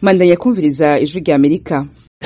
mandanya kumviriza ijwi rya amerika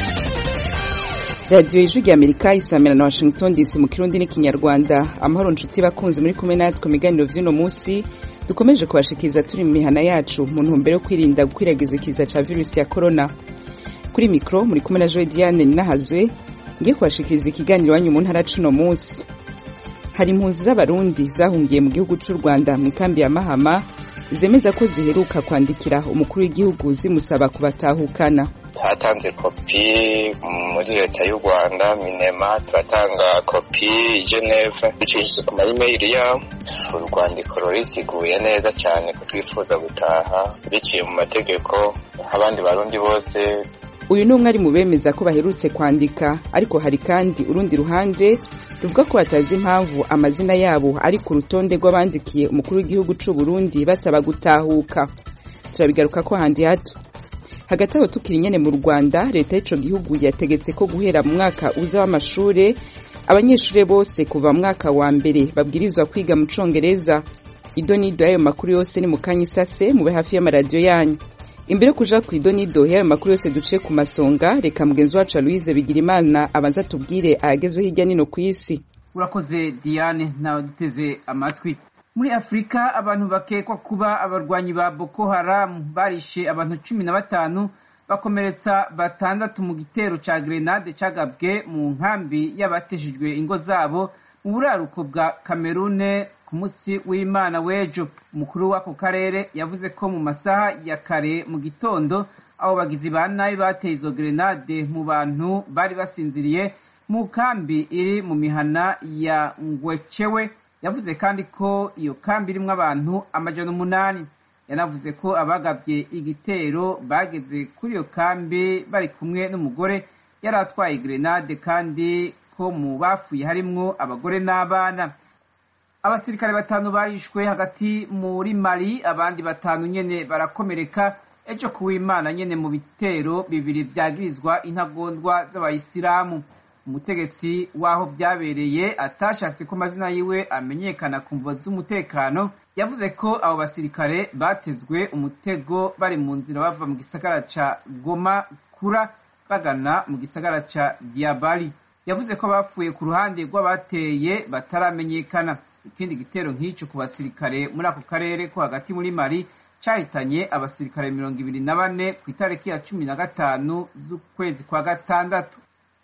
radiyo ijwi rya amerika isamira na washington dc mu kirundi n'ikinyarwanda amahoro nshuti bakunzi muri kumwe natwe mu biganiro vy'uno munsi dukomeje kubashikiriza turi mu mihana yacu mu ntumbero yo kwirinda gukwiragiza ikiza ca virusi ya korona kuri mikro muri kumwe na joe diane ninahazwe ngiye kubashikiriza ikiganiro wanyu mu ntara c'uno munsi hari impunzi z'abarundi zahungiye mu gihugu c'u rwanda mu ikambi ya mahama zemeza ko ziheruka kwandikira umukuru w'igihugu zimusaba kubatahukana twatanze kopi muri leta y'u rwanda minema turatanga kopi i geneve ducishije ku mayimeyili yabo urwandiko rurisiguye neza cyane ko twifuza gutaha biciye mu mategeko nk'abandi barundi bose uyu ni umwe ari mu bemeza ko baherutse kwandika ariko hari kandi urundi ruhande ruvuga ko batazi impamvu amazina yabo ari ku rutonde rw'abandikiye umukuru w'igihugu c'u Burundi basaba gutahuka turabigaruka ko handi hato hagati aho tukiri nyene mu rwanda leta y'ico gihugu yategetse ko guhera mu mwaka uza w'amashure abanyeshure bose kuva mu mwaka wa mbere babwirizwa kwiga mu congereza idonido y'ayo makuru yose ni mu kanya isase mube hafi y'amaradiyo yanyu imbere yo kuja ku idonido y'ayo makuru yose duciye ku masonga reka mugenzi wacu louise bigirimana abanza tubwire ahagezweho hirya nino ku isi urakoze diane nawe duteze amatwi muri afurika abantu bakekwa kuba abarwanyi ba boko haramu barishe abantu cumi na batanu bakomeretsa batandatu mu gitero ca grenade cagabwe mu nkambi y'abateshejwe ingo zabo mu buraruko bwa kamerune ku munsi w'imana w'ejo umukuru w'ako karere yavuze ko mu masaha ya kare mu gitondo abo bagizi ba nabi bateye izo grenade mu bantu bari basinziriye mu kambi iri mu mihana ya ngwechewe yavuze kandi ko iyo kambi irimwo abantu amajana umunani yanavuze ko abagabye igitero bageze kuri iyo kambi bari kumwe n'umugore yari atwaye grenade kandi ko mu bapfuye harimwo abagore n'abana abasirikare batanu barishwe hagati muri mali abandi batanu nyene barakomereka ejo kuwimana nyene mu bitero bibiri vyagirizwa intagondwa z'abayisilamu umutegetsi w'aho byabereye atashatse ko amazina yiwe amenyekana ku mvo z'umutekano yavuze ko abo basirikare batezwe umutego bari mu nzira bava mu gisagara ca goma kura bagana mu gisagara ca diabali yavuze ko bapfuye ku ruhande rw'abateye bataramenyekana ikindi gitero nk'ico ku basirikare muri ako karere ko hagati muri mali cahitanye abasirikare mirongo ibiri na bane ku itariki ya cumi na gatanu z'ukwezi kwa gatandatu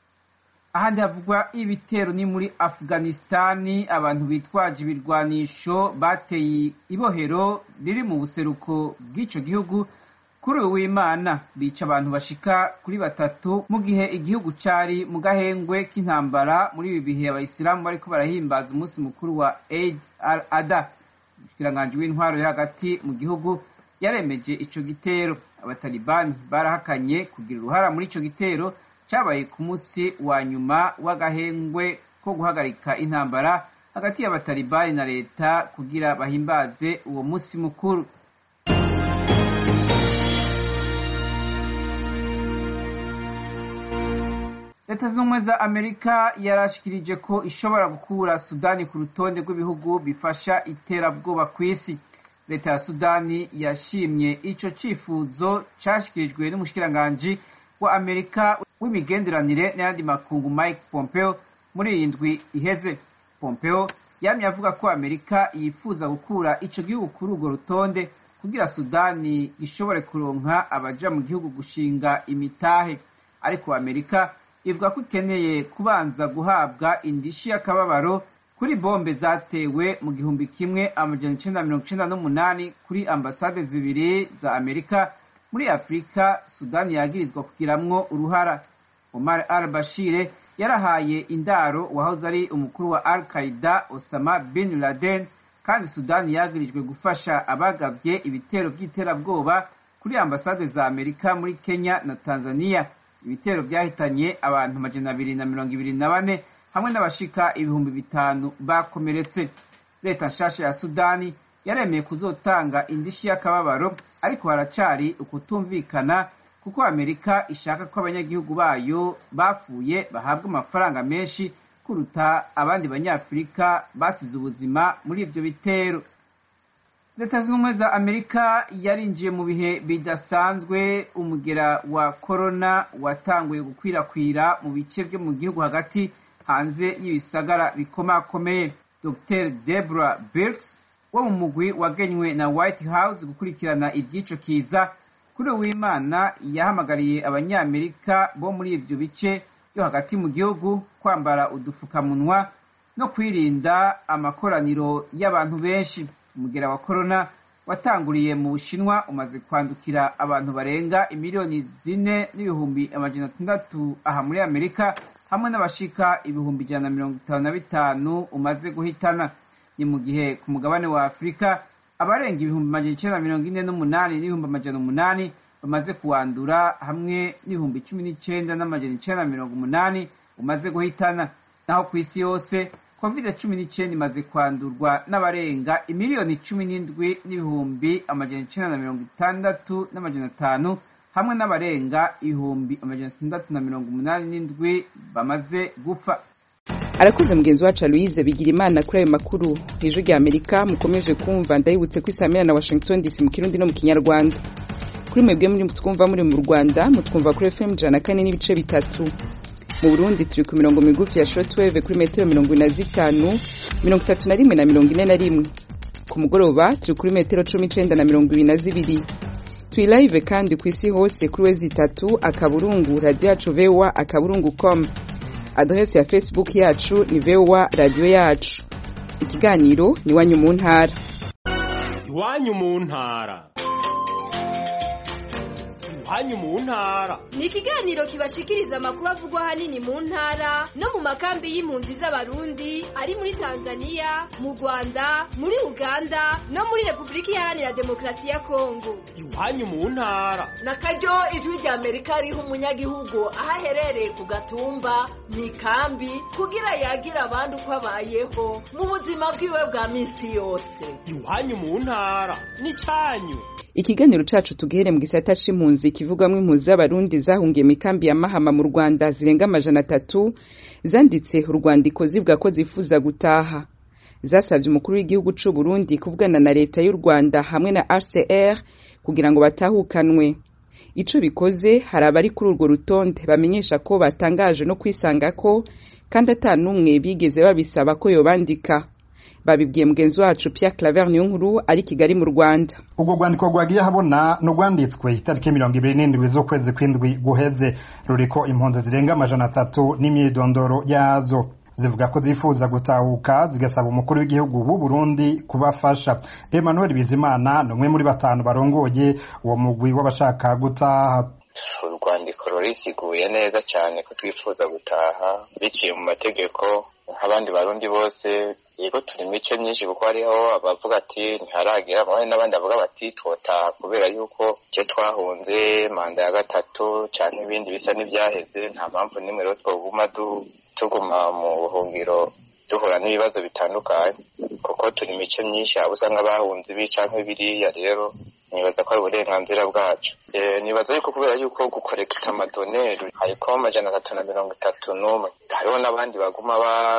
ahandi havugwa ibitero ni muri afuganistani abantu bitwaje ibirwanisho bateye ibohero riri mu buseruko bw'ico gihugu kuri uyu w'imana bica abantu bashika kuri batatu mu gihe igihugu cari mu gahengwe k'intambara muri ibi bihe abayisilamu bariko barahimbaza umunsi mukuru wa eid al ada umushikiranganji w'intwaro yo hagati mu gihugu yaremeje ico gitero abatalibani barahakanye kugira uruhara muri ico gitero cyabaye ku munsi wa nyuma w'agahengwe ko guhagarika intambara hagati y'abatalibani na leta kugira bahimbaze uwo munsi mukuru leta z'ubumwe za amerika yarashikirije ko ishobora gukura sudani ku rutonde rw'ibihugu bifasha iterabwoba ku isi leta ya sudani yashimye ico cifuzo cashikirijwe n'umushikiranganji wa amerika w'imigenderanire n'ayandi makungu mike pompeo muri iyi ndwi iheze pompeo yamye avuga ko amerika yifuza gukura ico gihugu kuri urwo rutonde kugira sudani ishobore kuronka abaja mu gihugu gushinga imitahe ariko amerika ivuga ko ikeneye kubanza guhabwa indishi y'akababaro kuri bombe zatewe mu gihumbi kimwe amajana icenda mirongo icenda n'umunani kuri ambasade zibiri za amerika muri afurika sudani yagirizwa kugiramwo uruhara omar al bashire yarahaye indaro wahoze ari umukuru wa al qaida osama bin laden kandi sudani yagirijwe gufasha abagavye ibitero vy'iterabwoba kuri ambasade za amerika muri kenya na tanzania ibitero vyahitanye abantu amajana abiri na mirongo ibiri na bane hamwe n'abashika ibihumbi bitanu bakomeretse leta nshasha ya sudani yaremeye kuzotanga indishi y'akababaro ariko haracari ukutumvikana kuko amerika ishaka ko abanyagihugu bayo bapfuye bahabwa amafaranga menshi kuruta abandi banyafurika basize ubuzima muri ivyo bitero leta zunze ubumwe za amerika yarinjiye mu bihe bidasanzwe umugera wa korona watanguye gukwirakwira mu bice byo mu gihugu hagati hanze y'ibisagara bikomakomeye dr debra birks wo mu mugwi wagenywe na white house gukurikirana iby'ico kiza kuri uwimana yahamagariye abanyamerika bo muri ivyo bice byo hagati mu gihugu kwambara udufukamunwa no kwirinda amakoraniro y'abantu benshi umugera wa korona watanguriye mu bushinwa umaze kwandukira abantu barenga imiliyoni zine n'ibihumbi amajana atandatu aha muri amerika hamwe n'abashika ibihumbi ijana na mirongo itanu na bitanu umaze guhitana ni mu gihe ku mugabane wa afurika abarenga ibihumbi amajana icenda na mirongo ine n'umunani n'ibihumbi amajana umunani bamaze kuwandura hamwe n'ibihumbi cumi n'icenda n'amajana icenda na mirongo umunani umaze guhitana naho ku isi yose covid cumi n'icyenda imaze kwandurwa n'abarenga imiliyoni cumi n'indwi n'ibihumbi amajana icenda na mirongo itandatu n'amajana atanu hamwe n'abarenga ibihumbi amajana atandatu na mirongo umunani n'indwi bamaze gupfa arakoze mugenzi wacu louise bigira imana kuri ayo makuru ijwi rya amerika mukomeje kumva ndayibutse ko isamira na washington dc mu kirundi no mu kinyarwanda kuri mwebwe muri twumva muri mu rwanda mutwumva kuri fm ijana na kane n'ibice bitatu mu burundi turi ku mirongo migufi ya shortwave kuri metero mirongo ine na zitanu mirongo itatu na rimwe na mirongo ine na rimwe ku mugoroba turi kuri metero cumi n'icenda na mirongo ibiri na zibiri turi live kandi ku isi hose kuri wezi itatu akaburungu radiyo yacu vowa akaburungu com adrese ya facebook yacu ni vowa radiyo yacu ikiganiro ni iwanyu mu ntara iwanyu mu ntara iwanyu mu ntara ni ikiganiro kibashikiriza amakuru avugwa ahanini mu ntara no mu makambi y'impunzi z'abarundi ari muri tanzania mu rwanda muri uganda no muri repubulika iharanira demokarasi ya kongo iwanyu mu ntara na karyo ijwi rya amerika riha umunyagihugu aho aherereye ku gatumba mu ikambi kugira yagira abandi uko abayeho mu buzima bwiwe bwa minsi yose iwanyu mu ntara n'icyanyu ikiganiro cacu tugihere mu gisata c'impunzi kivugwamwo impunzi z'abarundi zahungiye mu ikambi ya mahama mu rwanda zirenga amajana atatu zanditse urwandiko zivuga ko zifuza gutaha zasabye umukuru w'igihugu c'u burundi kuvugana na leta y'u rwanda hamwe na rcr kugira ngo batahukanwe ico bikoze hari abari kuri urwo rutonde bamenyesha ko batangaje no kwisanga ko kandi ata n'umwe bigeze babisaba ko yobandika babibwiye mugenzi wacu Pierre Claver Niyonkuru ari Kigali mu Rwanda ubwo rwandiko rwagiye habona n'urwanditswe itariki mirongo ibiri n'indwi z'ukwezi kw'indwi guheze ruriko impunzi zirenga amajana atatu n'imyidondoro yazo zivuga ko zifuza gutahuka zigasaba umukuru w'igihugu w'u Burundi kubafasha Emmanuel Bizimana ni umwe muri batanu barongoye uwo mugwi w'abashaka gutaha urwandiko rurisiguye neza cyane ko twifuza gutaha biciye mu mategeko nk'abandi barundi bose yego turi mice myinshi kuko hariho abavuga ati ntiharagera abandi n'abandi bavuga bati twotaha kubera yuko icyo twahunze manda ya gatatu cyangwa ibindi bisa n'ibyaheze nta mpamvu n'imwe rero twoguma tuguma mu buhungiro duhura n'ibibazo bitandukanye kuko turi mice myinshi abo usanga bahunze ibi cyangwa biriya rero nibaza ko ari uburenganzira bwacu nibaza yuko kubera yuko gukorekita amadoneri hariko amajana atatu na mirongo itatu n'umwe hariho n'abandi baguma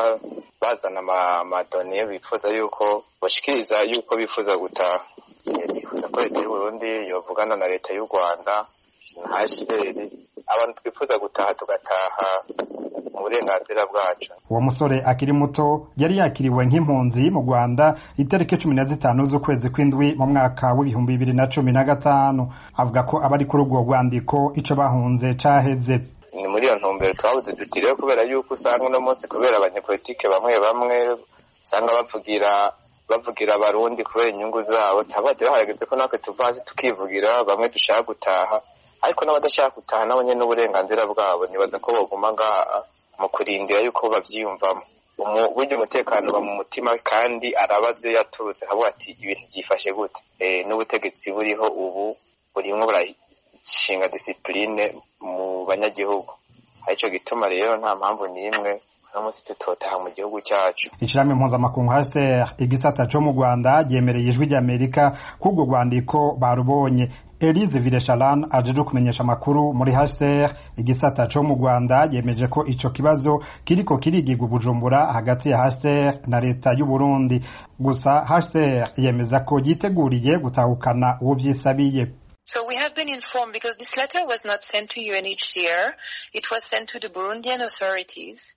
bazana amadone bifuza yuko bashikiriza yuko bifuza gutaha twifuza ko leta y'uburundi yovugana na leta y'u rwanda na hcr abantu twifuza gutaha tugataha mu burenganzira bwacu uwo musore akiri muto yari yakiriwe nk'impunzi mu rwanda itariki cumi na zitanu z'ukwezi kw'indwi mu mwaka w'ibihumbi bibiri na cumi na gatanu avuga ko abari kuri urwo rwandiko ico bahunze caheze ni muri iyo ntumbero twabuze duti rero kubera yuko usanga uno munsi kubera abanyepolitike bamwe bamwe usanga bavugira bavugira abarundi kubera inyungu zabo tabade harageze ko natwe tuva hasi tukivugira bamwe dushaka gutaha ariko n'abadashaka gutaha nabo nyene n'uburenganzira bwabo nibaza ko boguma ngaha mu kurindira yuko bavyiyumvamo burya umutekano uba mu mutima kandi arabaze yaturutse akavuga ati ibintu byifashe gute n'ubutegetsi buriho ubu burimwo burashinga disipurine mu banyagihugu arico gituma rero nta mpamvu n'imwe uno munsi tutotaha mu gihugu cyacu ishirahamwe mpuzamakungu HCR igisata co mu Rwanda ryemereye ijwi ry'Amerika k'urwo rwandiko barubonye Elise Villechalane ajeje kumenyesha amakuru muri HCR igisata co mu Rwanda yemeje ko ico kibazo kiriko kirigirwa Bujumbura hagati ya HCR na leta y'u Burundi gusa HCR yemeza ko yiteguriye gutahukana uwo vyisabiye So we have been informed because this letter was not sent to UNHCR, it was sent to the Burundian authorities.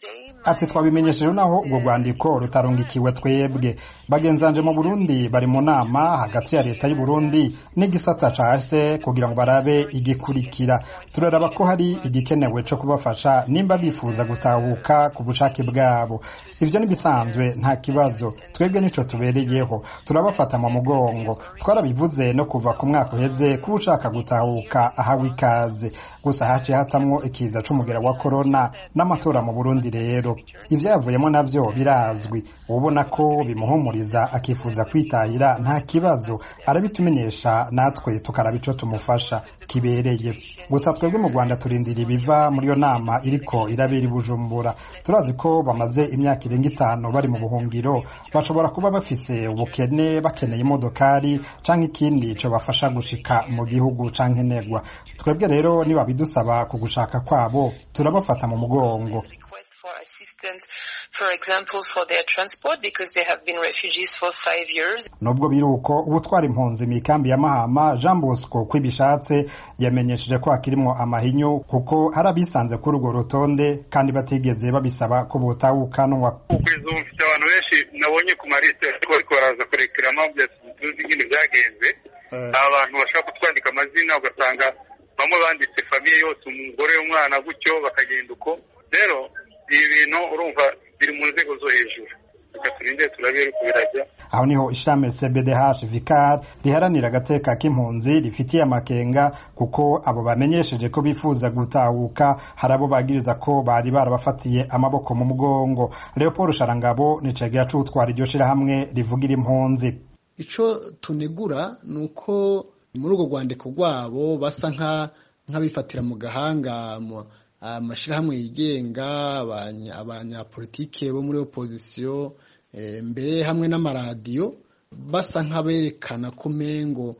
ati twabimenyesheje naho urwo rwandiko rutarungikiwe twebwe bagenzanje mu burundi bari mu nama hagati ya leta y'u Burundi n'igisata ca hase kugira ngo barabe igikurikira turaraba ko hari igikenewe co kubafasha nimba bifuza gutahuka ku bushake bwabo ivyo nibisanzwe nta kibazo twebwe nico tubereyeho turabafata mu mugongo twarabivuze no kuva ku mwaka uheze ko ushaka gutahuka ahawe ikaze gusa haciye hatamwo ikiza c'umugera wa korona n'amatora mu burundi rero ivyavuyemo navyo birazwi ubona ko bimuhumuriza akifuza kwitahira nta kibazo arabitumenyesha natwe tukaraba ico tumufasha kibereye gusa twebwe mu rwanda turindira ibiva muri iyo nama iriko irabera i bujumbura turazi ko bamaze imyaka irenga itanu bari mu buhungiro bashobora kuba bafise ubukene bakeneye imodokari canke ikindi co bafasha gushika mu gihugu canke negwa twebwe rero nibabidusaba ku gushaka kwabo turabafata mu mugongo for assistance, for example, for their transport because they have been refugees for five years. nubwo biri uko ubutwara impunzi mu ikambi ya mahama jean bosco kwibishatse yamenyesheje ko hakirimwo amahinyu kuko hari abisanze kuri urwo rutonde kandi batigeze babisaba ko botahukanwa kugeza ubu mfite abantu benshi nabonye ku marisite ariko ariko baraza kurekeramo tuzi nyine byagenze ni abantu bashaka kutwandika amazina ugasanga bamwe banditse famiye yose umugore umwana gutyo bakagenda uko rero ibi bintu urumva biri mu nzego zo hejuru reka turinde turabe ariko birajya aho niho ishami cbdh vicar riharanira agateka k'impunzi rifitiye amakenga kuko abo bamenyesheje ko bifuza gutahuka hari abo bagiriza ko bari barabafatiye amaboko mu mugongo leopold sharangabo ni cegera c'utwara iryo shirahamwe rivugira impunzi ico tunegura ni uko muri urwo rwandiko rwabo basa nk'abifatira mu gahanga amashyirahamwe yigenga abanyapolitike bo muri opozisiyo mbere hamwe n'amaradiyo basa nk'aberekana ko umengo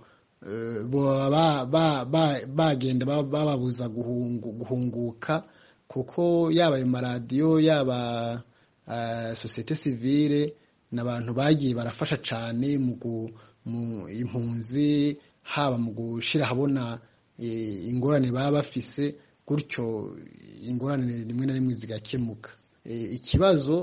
bagenda bababuza guhunguka kuko yaba ayo maradiyo yaba sosiyete sivire ni abantu bagiye barafasha cyane mu impunzi haba mu gushyira ahabona ingorane baba bafise gutyo ingorane rimwe na rimwe zigakemuka ikibazo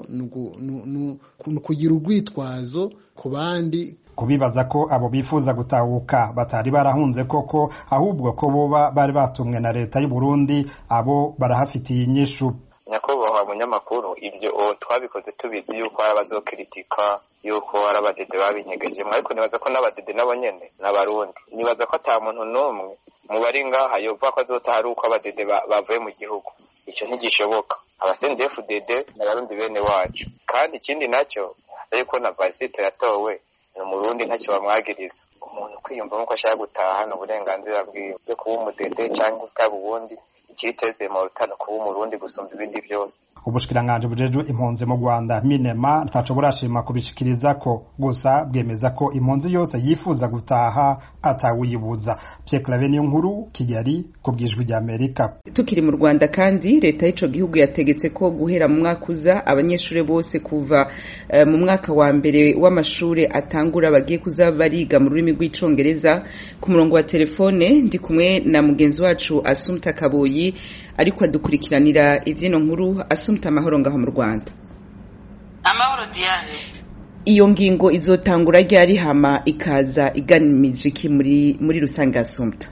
ni ukugira urwitwazo ku bandi kubibaza ko abo bifuza gutahuka batari barahunze koko ahubwo ko boba bari batumwe na leta y'u Burundi abo barahafitiye inyishu nyakubahwa munyamakuru ibyo twabikoze tubizi yuko hari abazokiritika yuko hari abadede babinyegejemo ariko nibaza ko n'abadede nabo nyene n'abarundi nibaza ko ata muntu n'umwe mu bari ngaha yova ko azotaha ari uko abadede bavuye mu gihugu icyo ntigishoboka abasendefudede n'abarundi bene wacu kandi ikindi nacyo ariko na varisite yatowe ni umurundi ntacyo bamwagiriza umuntu kwiyumvamo ko ashaka gutaha ni uburenganzira bwiwe byo kuba umudede cyangwa utaba ubundi ikiteze mu rutano kuba umurundi gusumba ibindi byose ubushikiranganje bujejwe impunzi mu Rwanda minema ntaco burashima kubishikiriza ko gusa bwemeza ko impunzi yose yifuza gutaha atawuyibuza Pierre Claver niyo nkuru Kigali ku bwijwi rya Amerika tukiri mu Rwanda kandi leta y'ico gihugu yategetse ko guhera mu mwaka uza abanyeshuri bose kuva uh, mu mwaka wa mbere w'amashure atangura bagiye kuza bariga mu rurimi rw'icongereza ku murongo wa telefone ndi kumwe na mugenzi wacu Asumta Kaboyi ariko adukurikiranira ivyino nkuru asumta amahoro ngaho mu Rwanda amahoro Diane iyo ngingo izotangura ryari hama ikaza iganimije iki muri muri rusange asumta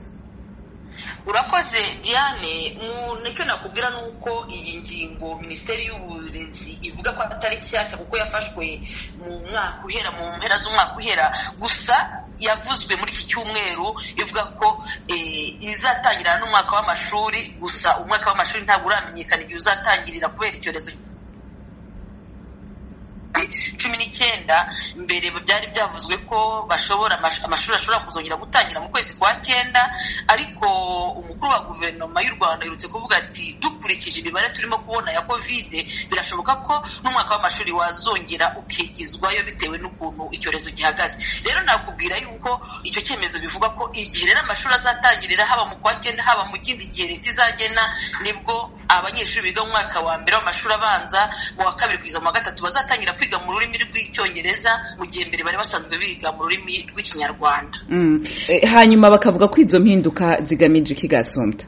urakoze diane nicyo nakubwira ni uko iyi ngingo minisiteri y'uburezi ivuga ko atari nshyashya kuko yafashwe mu mwaka uhera mu mpera z'umwaka uhera gusa yavuzwe muri iki cyumweru ivuga ko izatangira n'umwaka w'amashuri gusa umwaka w'amashuri ntabwo uramenyekana igihe uzatangirira kubera icyorezo cumi n'icyenda mbere byari byavuzwe ko bashobora amashuri ashobora kuzongera gutangira mu kwezi kwa cyenda ariko umukuru wa guverinoma y'u rwanda yerutse kuvuga ati dukurikije imibare turimo kubona ya kovide birashoboka ko n'umwaka w'amashuri wazongera ukigizwayo bitewe n'ukuntu icyorezo gihagaze rero nakubwira yuko icyo cyemezo bivuga ko igihe rero amashuri azatangirira haba mu kwa cyenda haba mu kindi gihe leta izagena nibwo abanyeshuri biga mu mwaka wa mbere w'amashuri abanza mu wa kabiri kugeza mu wa gatatu bazatangira kwiga mu rurimi rw'icyongereza mu gihe mbere bari basanzwe biga mu rurimi rw'ikinyarwanda hanyuma bakavuga ko izo mpinduka zigamije iki gasumta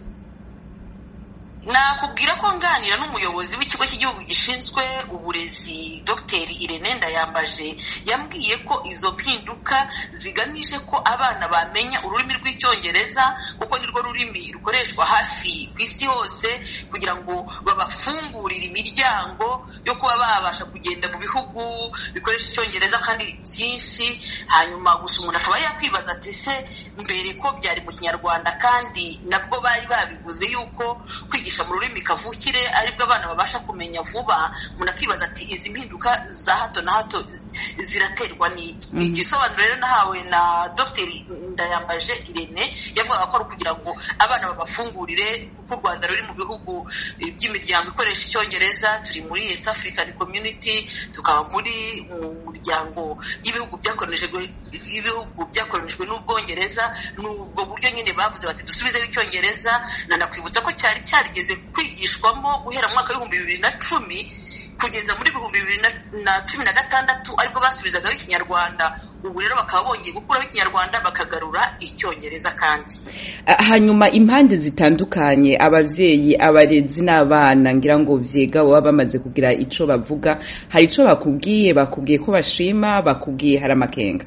nakubwira ko nganira n'umuyobozi w'ikigo cy'igihugu gishinzwe uburezi dr irene ndayambaje yambwiye ko izo mpinduka zigamije ko abana bamenya ururimi rw'icyongereza kuko nirwo rurimi rukoreshwa hafi ku isi hose kugira ngo babafungurire imiryango yo kuba babasha kugenda mu bihugu bikoresha icyongereza kandi byinshi hanyuma gusa umuntu akaba yakwibaza ati se mbere ko byari mu kinyarwanda kandi nabwo bari babivuze yuko kwigisha mu rurimi kavukire aribwo abana babasha kumenya vuba umuntu akibaza ati izi mpinduka za hato na hato ziraterwa n'iki igisobanuro rero nahawe na dr ndayambaje irene yavugaga ko ari ukugira ngo abana babafungurire kuko u rwanda ruri mu bihugu by'imiryango ikoresha icyongereza turi muri east african community tukaba muri mu muryango y'ibihugu byakoronijwe byakoronijwe n'ubwongereza ni ubwo buryo nyine bavuze bati dusubizeho icyongereza nanakwibutsa ko cyari cyarigeze kwigishwamo guhera mu mwaka w'ibihumbi bibiri na cumi kugeza muri ibihumbi bibiri na cumi na gatandatu aribwo basubizagaho ikinyarwanda ubu rero bakaba bongeye gukuraho ikinyarwanda bakagarura icyongereza kandi hanyuma impande zitandukanye ababyeyi abarezi n'abana ngira ngo vyega baba bamaze kugira ico bavuga hari ico bakubwiye bakubwiye ko bashima bakubwiye hari amakenga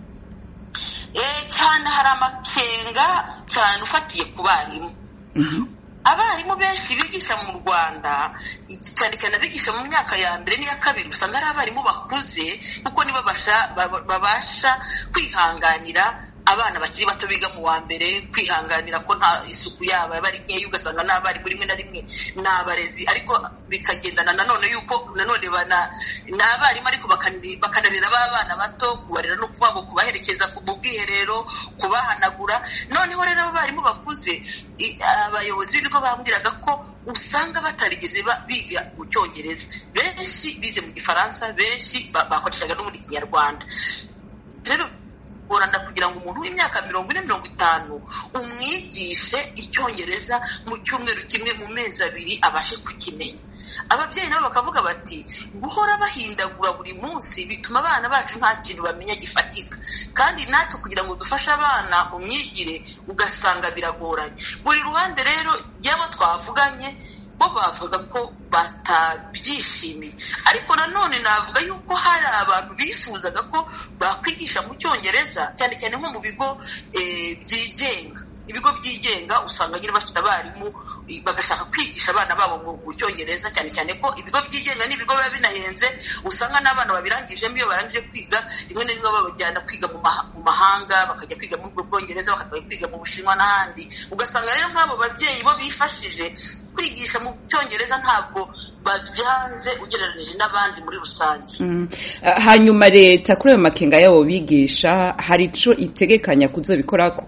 cyane hari amakenga cyane ufatiye ku barimu abarimu benshi bigisha mu rwanda cyane cyane abigisha mu myaka ya mbere n'iya kabiri usanga ari abarimu bakuze kuko nibo babasha kwihanganira abana bakiri bato biga mu wa mbere kwihanganira ko nta isuku yabo yaba ari nkeya ugasanga n'abarimu rimwe na rimwe ni abarezi ariko bikagendana nanone yuko nanone ni abarimu ariko bakanarera ba bana bato kubarera no kuvuga ngo kubaherekeza mu bwiherero kubahanagura noneho rero abarimu bakuze abayobozi b'ibigo bambwiraga ko usanga batarigeze biga mu cyongereza benshi bize mu gifaransa benshi bakoreshaga no muri kinyarwanda rero goranda kugira ngo umuntu w'imyaka mirongo ine mirongo itanu umwigishe icyongereza mu cyumweru kimwe mu mezi abiri abashe kukimenya ababyeyi nabo bakavuga bati guhora bahindagura buri munsi bituma abana bacu nta kintu bamenya gifatika kandi natwe kugira ngo dufashe abana mu myigire ugasanga biragoranye buri ruhande rero y'abo twavuganye bo bavuga ko batabyishimiye ariko nanone navuga yuko hari abantu bifuzaga ko bakwigisha mu cyongereza cyane cyane nko mu bigo byigenga ibigo byigenga usanga nyine bafite abarimu bagashaka kwigisha abana babo mu cyongereza cyane cyane ko ibigo byigenga n'ibigo biba binahenze usanga n'abana babirangijemo iyo barangije kwiga rimwe na rimwe babajyana kwiga mu mahanga bakajya kwiga muri ubwo bwongereza bakajya kwiga mu bushinwa n'ahandi ugasanga rero nk'abo babyeyi bo bifashije kwigisha mu cyongereza ntabwo babyanze ugereranyije n'abandi muri rusange hanyuma leta kuri ayo makenga yabo bigisha hari icyo itegekanya kuzobikorako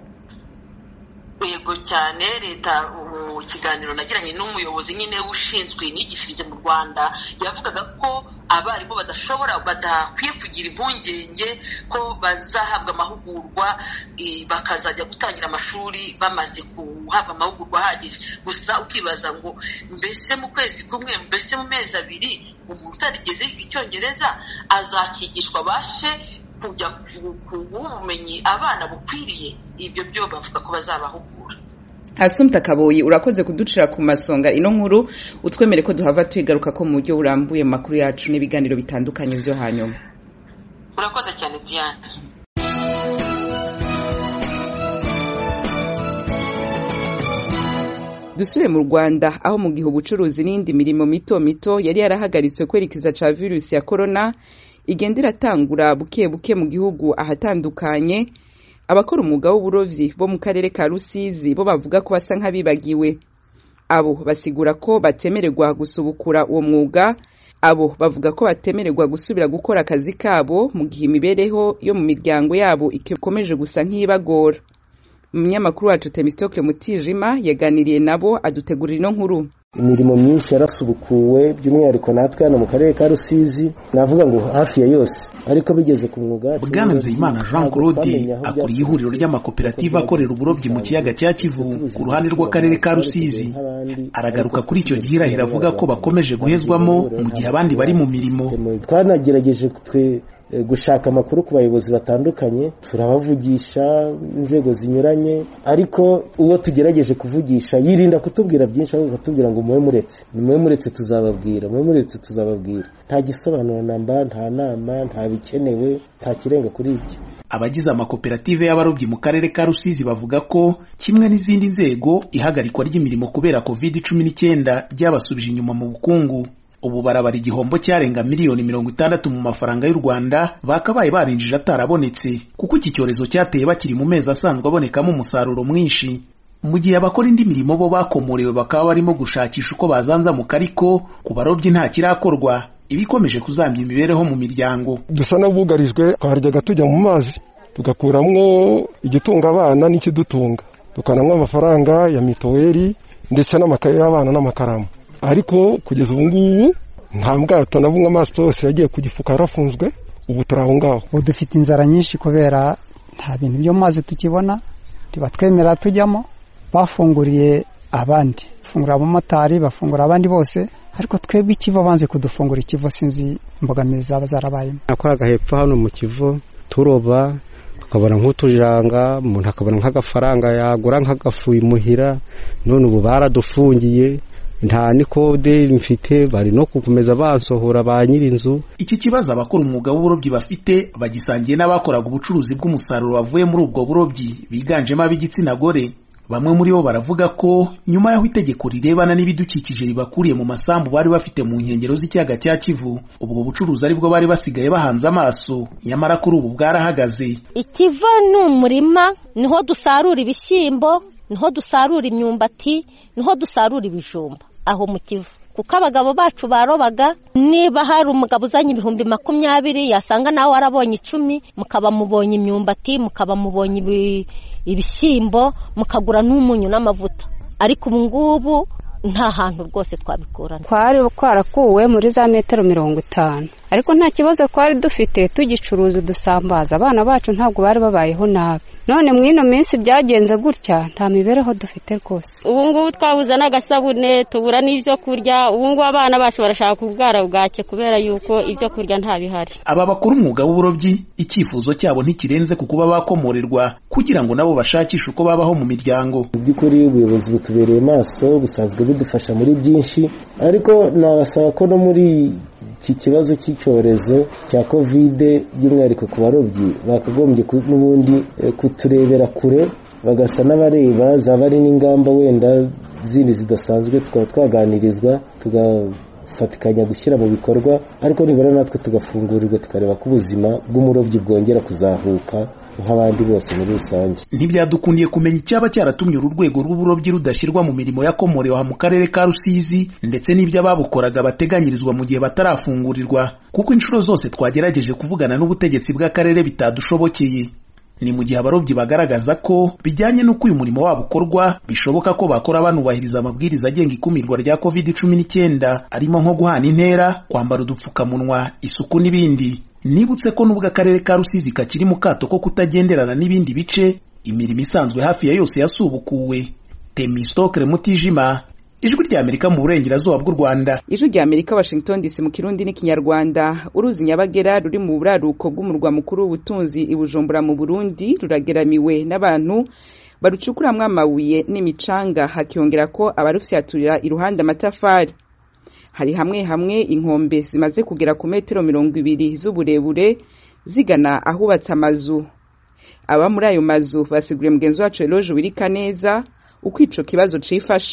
yego cyane leta mu kiganiro nagiranye n'umuyobozi nyine ushinzwe imyigishirize mu rwanda yavugaga ko abarimu badashobora badakwiye kugira impungenge ko bazahabwa amahugurwa bakazajya gutangira amashuri bamaze guhabwa amahugurwa ahagije gusa ukibaza ngo mbese mu kwezi kumwe mbese mu mezi abiri umuntu utarigeze yiga icyongereza azakigishwa abashe kujya guha ubumenyi abana bukwiriye ibyo byo bavuga ko bazabahugura Asumta Kaboyi urakoze kuducira ku masonga ino nkuru utwemere ko duhava twigaruka ko mu buryo burambuye mu makuru yacu n'ibiganiro bitandukanye byo hanyuma urakoze cyane Diane dusubire mu rwanda aho mu gihe ubucuruzi n'indi mirimo mito mito yari yarahagaritswe kwerekeza ca virusi ya korona igenda iratangura buke buke mu gihugu ahatandukanye abakora umwuga w'uburovyi bo mu karere ka rusizi bo bavuga ko basa nk'abibagiwe abo basigura ko batemererwa gusubukura uwo mwuga abo bavuga ko batemererwa gusubira gukora akazi kabo mu gihe imibereho yo mu miryango yabo ikomeje gusa nk'ibagora umunyamakuru wacu temistokle mutijima yaganiriye nabo adutegurira ino nkuru imirimo myinshi yarasubukuwe by'umwihariko natwe hano mu karere ka rusizi navuga ngo hafi ya yose ariko bigeze ku mwuga bwana nzeyimana jean claude akuriye ihuriro ry'amakoperative akorera uburobyi mu kiyaga cya kivu ku ruhande rw'akarere ka rusizi aragaruka kuri icyo gihirahiro avuga ko bakomeje guhezwamo mu gihe abandi bari mu mirimo twanagerageje twe gushaka amakuru ku bayobozi batandukanye turabavugisha inzego zinyuranye ariko uwo tugerageje kuvugisha yirinda kutubwira byinshi ahubwo akatubwira ngo mube muretse mube muretse tuzababwira mube muretse tuzababwira nta gisobanuro namba nta nama nta bikenewe nta kirenga kuri ibyo abagize amakoperative y'abarobyi mu karere ka rusizi bavuga ko kimwe n'izindi nzego ihagarikwa ry'imirimo kubera covid cumi n'icyenda ryabasubije inyuma mu bukungu ubu barabara igihombo cyarenga miliyoni mirongo itandatu mu mafaranga y'u rwanda bakabaye barinjije atarabonetse kuko iki cyorezo cyateye bakiri mu mezi asanzwe abonekamo umusaruro mwinshi mu gihe abakora indi mirimo bo bakomorewe bakaba barimo gushakisha uko bazanzamuka ariko ku barobyi nta kirakorwa ibikomeje kuzambya imibereho mu miryango dusa n'abugarijwe twaryaga tujya mu mazi tugakuramwo igitunga abana n'ikidutunga tukanamwo amafaranga ya mituweli ndetse n'amakaye y'abana n'amakaramu ariko kugeza ubu ngubu nta bwato na bumwe amaso yose yagiye ku gifuka yarafunzwe ubu turi aho ngaho ubu dufite inzara nyinshi kubera nta bintu byo mu mazi tukibona ntibatwemera tujyamo bafunguriye abandi bafungura abamotari bafungura abandi bose ariko twebwe ikivo banze kudufungura ikivo sinzi imbogamizi zaba zarabayemo nakoraga hepfo hano mu kivo turoba tukabona nk'utujanga umuntu akabona nk'agafaranga yagura nk'agafu imuhira none ubu baradufungiye nta nikode mfite bari no gukomeza bansohora ba nyir'inzu iki kibazo abakora umwuga w'uburobyi bafite bagisangiye n'abakoraga ubucuruzi bw'umusaruro wavuye muri ubwo burobyi biganjemo ab'igitsina gore bamwe muri bo baravuga ko nyuma y'aho itegeko rirebana n'ibidukikije ribakuriye mu masambu bari bafite mu nkengero z'ikiyaga cya kivu ubwo bucuruzi aribwo bari basigaye bahanze amaso nyamara kuri ubu bwarahagaze ikiva ni umurima niho dusarura ibishyimbo niho dusarura imyumbati niho dusarura ibijumba aho mu kivu kuko abagabo bacu barobaga niba hari umugabo uzanye ibihumbi makumyabiri yasanga nawe warabonye icumi mukaba mubonye imyumbati mukaba mubonye ibishyimbo mukagura n'umunyu n'amavuta ariko ubu ngubu nta hantu rwose twabikurana twari twarakuwe muri za metero mirongo itanu ariko nta kibazo twari dufite tugicuruza udusambaza abana bacu ntabwo bari babayeho nabi none mu ino minsi byagenze gutya nta mibereho dufite rwose ubu ngubu twabuze n'agasabune tubura n'ibyo kurya ubu ngubu abana bacu barashaka kurwara bwake kubera yuko ibyo kurya nta bihari aba bakora umwuga w'uburobyi icyifuzo cyabo ntikirenze ku kuba bakomorerwa kugira ngo nabo bashakishe uko babaho mu miryango mu by'ukuri ubuyobozi butubereye maso busanzwe budufasha muri byinshi ariko nabasaba ko no muri iki kibazo cy'icyorezo cya kovide by'umwihariko ku barobyi bakagombye n'ubundi kuturebera kure bagasa n'abareba zaba ari n'ingamba wenda zindi zidasanzwe tukaba twaganirizwa tugafatikanya gushyira mu bikorwa ariko nibura natwe tugafungurirwa tukareba ko ubuzima bw'umurobyi bwongera kuzahuka nk'abandi bose muri rusange ntibyadukundiye kumenya icyaba cyaratumye uru rwego rw'uburobyi rudashyirwa mu mirimo yakomorewe mu karere ka rusizi ndetse n'ibyo ababukoraga bateganyirizwa mu gihe batarafungurirwa kuko inshuro zose twagerageje kuvugana n'ubutegetsi bw'akarere bitadushobokeye ni mu gihe abarobyi bagaragaza ko bijyanye n'uko uyu murimo wabo ukorwa bishoboka ko bakora banubahiriza amabwiriza agenga ikumirwa rya covid cumi n'icyenda arimo nko guhana intera kwambara udupfukamunwa isuku n'ibindi nibutse ko n'ubwo akarere ka rusizi kakiri mu kato ko kutagenderana n'ibindi bice imirimo isanzwe hafi ya yose yasubukuwe temistokere mutijima ijwi rya amerika mu burengerazuba bw'u rwanda ijwi rya amerika washington dc mu kirundi n'ikinyarwanda uruzi nyabagera ruri mu buraruko bw'umurwa mukuru w'ubutunzi i bujumbura mu burundi rurageramiwe n'abantu barucukuramwo amabuye n'imicanga hakiyongera ko abarufyaturira iruhande amatafari hari hamwe hamwe inkombe zimaze kugera ku metero mirongo ibiri z'uburebure zigana ahubatse amazu aba muri ayo mazu basiguriye mugenzi wacu eloge wirika neza uko ico kibazo cifashe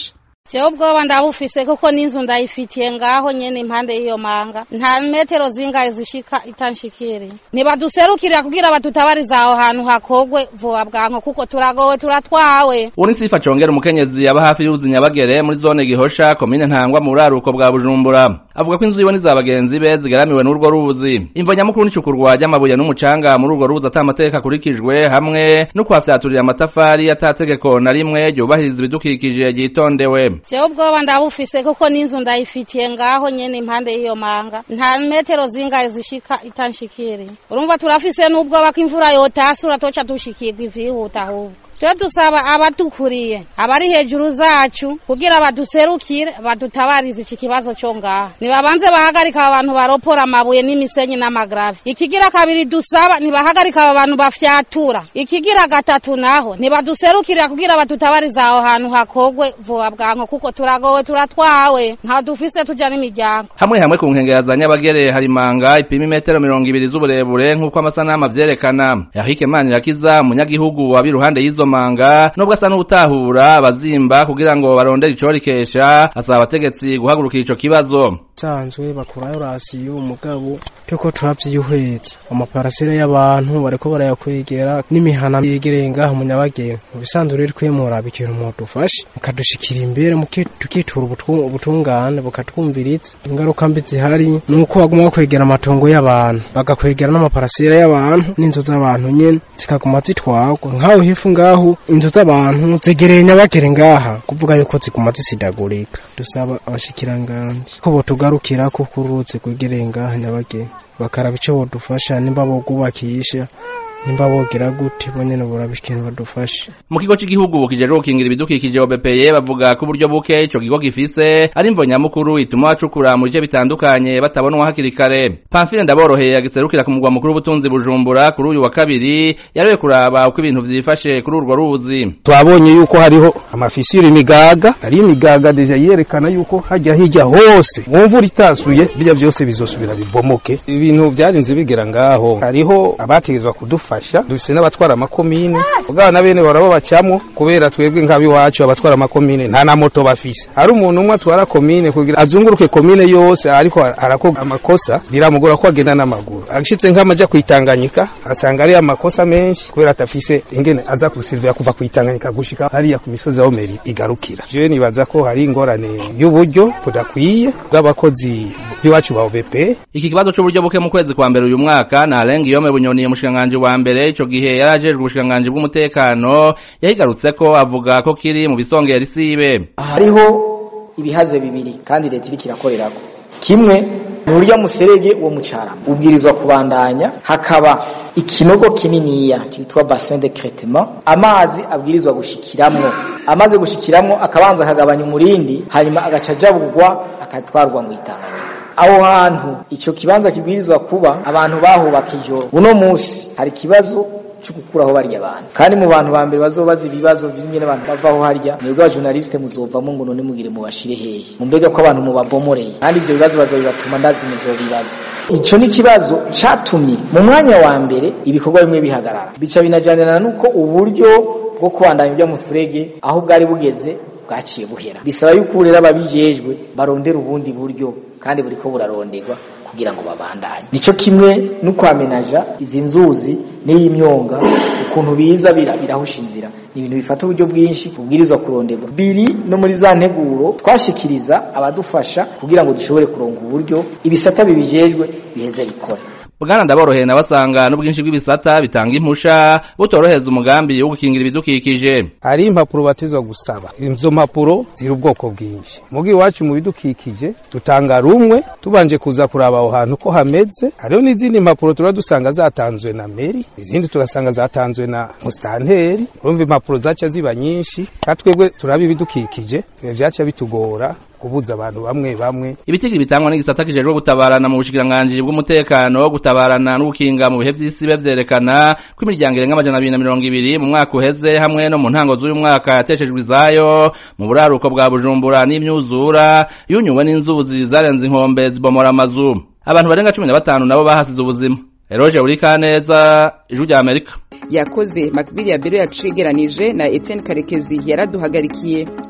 jewe ubwoba ndabufise kuko n'inzu ndayifitiye ngaho nyene impande y'iyo manga nta metero zingahe zishika itanshikiriye ntibaduserukirira kugira batutabariza aho hantu hakogwe vuba bwanko kuko turagowe turatwawe uwo ni sifa congera umukenyezi aba hafi y'uruzi nyabagere muri zone gihosha komine ntangwa mu buraruko bwa bujumbura avuga ko inzu yiwe n'iza bagenzi be zigaramiwe n'urwo ruzi imvo nyamukuru n'icukurwa ry'amabuye n'umucanga muri urwo ruzi ata amategeko akurikijwe hamwe no kuhafyaturira amatafari atategeko na rimwe ryubahiriza ibidukikije ryitondewe jewe ubwoba ndabufise kuko n'inzu ndayifitiye ngaho nyene impande y'iyo manga nta metero zingahe zishika itanshikiriye urumva turafise n'ubwoba ko imvura yotasura toca dushikirwa ivyihuta ahubwo twe dusaba abatukuriye abari hejuru zacu kugira baduserukire badutabarize iki kibazo cyo ngaha nibabanze bahagarika abantu baropora amabuye n'imisenyi n'amagravi ikigira kabiri dusaba ntibahagarika aba bantu bafyatura ikigira gatatu naho ntibaduserukirira kugira badutabarize aho hantu hakogwe vuba bwanko kuko turagowe turatwawe nta dufise tuja n'imiryango hamwe hamwe ku nkengera za nyabagere hari imanga ipima imetero mirongo ibiri z'uburebure nk'uko amasanamu avyerekana yahike manirakiza umunyagihugu waba iruhande y'izo manga nubwo asa n'utahura abazimba kugira ngo barondere icorikesha asaba abategetsi guhagurukira ico kibazo sanzwe bakurayo rasiyo umugabo turiko turavyihweza amaparasera y'abantu bariko barayakwegera n'imihana yegereye ngaho mu nyabageni mu bisanzwe rero kwemura ikintu mudufashe mukadushikira imbere tukitura ubutungane bukatwumviriza ingaruka mbi zihari ni uko baguma bakwegera amatongo y'abantu bagakwegera n'amaparasera y'abantu n'inzu z'abantu nyene zikaguma zitwagwa nk'aho hifu ngaho inzu z'abantu zegereye nyabagere ngaha kuvuga yuko ziguma zisidagurika dusaba abashikiranganje ko botugarukira ko kuruzi kwegereye ngaha nyabagere bakaraba ico bodufasha nimba bogubakisha nimba bogira gute bo nyene boraba ikintu badufashe mu kigo cy'igihugu kijejwe gukingira ibidukikije OBPE bavuga ko uburyo buke ico kigo gifise ari imvo nyamukuru ituma bacukura mu bice bitandukanye batabonwa hakiri kare Pamphile ndaboroheye agiserukira ku mugwa mukuru w'ubutunzi Bujumbura kuri uyu wa kabiri yarewe kuraba uko ibintu vyifashe kuri urwo ruzi twabonye yuko hariho amafisiri imigaga ari imigaga deja yerekana yuko hajya hirya hose mu mvura itasuye bijya byose bizosubira bibomoke ibintu byarinze bigera ngaho hariho abategezwa kudufasha dufise n'abatwara amakomine ubwana na bene barabo bacamwo kubera twebwe nk'abiwacu abatwara amakomine nta na moto bafise hari umuntu umwe atwara komine kugira azunguruke komine yose ariko arakoga amakosa biramugora ko agenda n'amaguru agishitse nk'amaja kwitanganyika asanga ari amakosa menshi kubera atafise ingene aza kusivira kuva kwitanganyika gushika hariya ku misozi aho meri igarukira jewe nibaza ko hari ingorane y'uburyo budakwiye bw'abakozi b'iwacu ba OBP iki kibazo c'uburyo buke mu kwezi kwa mbere uyu mwaka na Alenga Yome Bunyoni umushikanganje wa mbere ico gihe yarajejwe ubushikanganje bw'umutekano yahigarutse ko avuga ko kiri mu bisongera isibe hariho ibihaze bibiri kandi leta iriko irakorerako kimwe ni urya muserege wo mucarama ubwirizwa kubandanya hakaba ikinogo kininiya kitwa bassin de cretement amazi abwirizwa gushikiramwo amaze gushikiramwo akabanza akagabanya umurindi hanyuma agaca ajabugwa akatwarwa mu itanganyika aho hantu ico kibanza kibwirizwa kuba abantu bahubaka ijoro uno musi hari ikibazo cyo gukuraho barya abantu kandi mu bantu ba mbere bazobaza ibibazo by'ingene abantu bavaho harya mwebwe abajournaliste muzovamo ngo none mugire mubashire hehe mumbega ko abantu mubabomoreye kandi ibyo bibazo bazobibatuma ndazi muzobibazo ico ni kibazo catumye mu mwanya wa mbere ibikorwa bimwe bihagarara bica binajanirana nuko uburyo bwo kubandanya ibyo mufurege aho bwari bugeze bwaciye buhera bisaba yuko rero ababijejwe barondera ubundi buryo kandi buriko buraronderwa kugira ngo babandanye nico kimwe no kwamenaja izi nzuzi n'iyimyonga ukuntu biza birahusha inzira ni ibintu bifata uburyo bwinshi bubwirizwa kuronderwa biri no muri za nteguro twashikiriza abadufasha kugira ngo dushobore kuronga uburyo ibisata bibijejwe biheze bikora bwana ndaboroheye nabasanga n'ubwinshi bw'ibisata bitanga impusha butoroheza umugambi wo gukingira ibidukikije hari impapuro batizwa gusaba izo mpapuro ziri ubwoko bwinshi mugi iwacu mu bidukikije dutanga rumwe tubanje kuza kuraba aho hantu ko hameze hariho n'izindi mpapuro tuba dusanga zatanzwe na meri izindi tugasanga zatanzwe na musitanteri urumva impapuro zaca ziba nyinshi kandi twebwe turaba ibidukikije vyaca bitugora kubuza abantu bamwe bamwe ibitigiri bitangwa n'igisata kijejwe gutabarana mu bushikiranganji bw'umutekano gutabarana n'ubukinga mu bihe vy'isi bevyerekana ko imiryango irenga amajana abiri na mirongo ibiri mu mwaka uheze hamwe no mu ntango z'uyu mwaka yateshejwe izayo mu buraruko bwa bujumbura n'imyuzura yunyuwe n'inzuzi zarenze inkombe zibomora amazu abantu barenga cumi na batanu nabo bahasize ubuzima eroje buri kaneza ijwi rya amerika yakoze makbili ya biro yacigeranije na etienne karekezi yaraduhagarikiye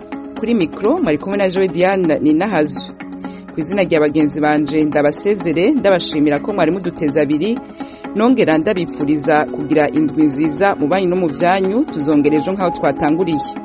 kuri mikoro mwari kumwe na joe diane ni nahazo ku izina rya bagenzi banje ndabasezere ndabashimira ko mwari muduteze abiri nongera ndabifuriza kugira indwi nziza mu banyu no mu byanyu tuzongera ejo nk'aho twatanguriye